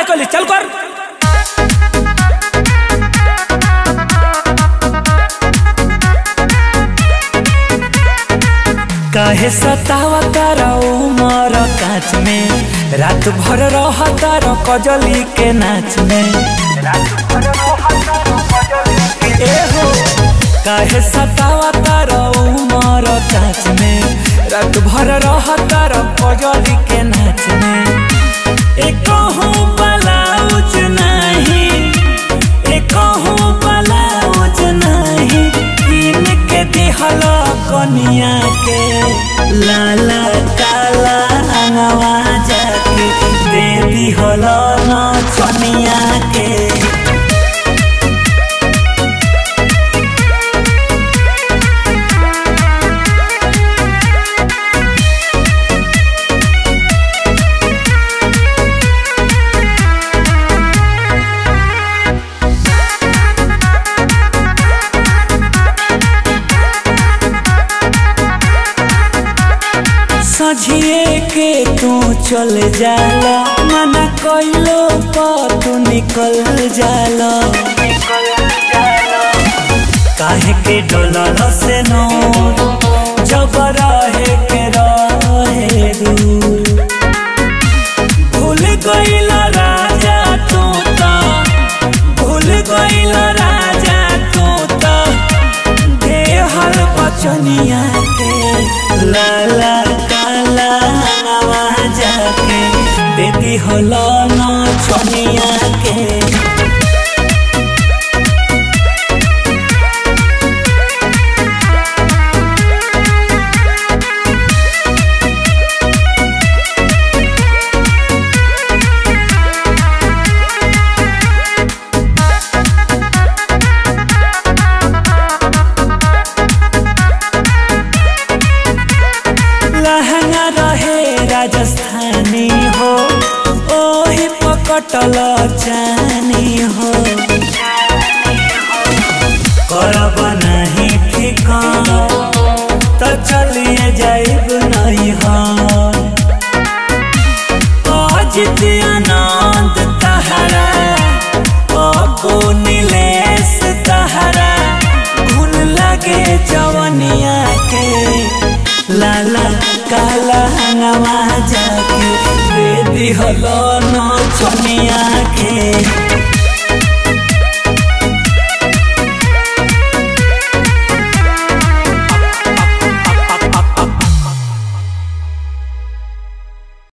काय कहली चल कर काहे सतावा तारा उमर काच में रात भर रह तारा कजली के नाच में ए हो काहे सतावा तारा उमर काच में रात भर रह तारा कजली के नाच में एक ब्लाउज नहीं एक ब्लाउज नहीं कीन के दिहल कनिया के लाला काला अंगवा जाके दे दिहल न चनिया के सझिए के तू चल जाला मना कइलो पर तू निकल जाला काहे के डोलल से नो जब रहे के रहे दूर भूल गइल राजा तू तो भूल गइल राजा तू तो देहल बचनिया के लाला काला नवा जाके देती हलो न चनिया के लहंगा रहे राजस्थानी हो ओही पकटल जानी हो करब नहीं फिका तो चलिए जाइब नहीं हो अजित आनंद तहरा ओ नीलेश तहरा घुन लगे जवनिया के लाला काला नवा जाके दे दिहलो न चनिया के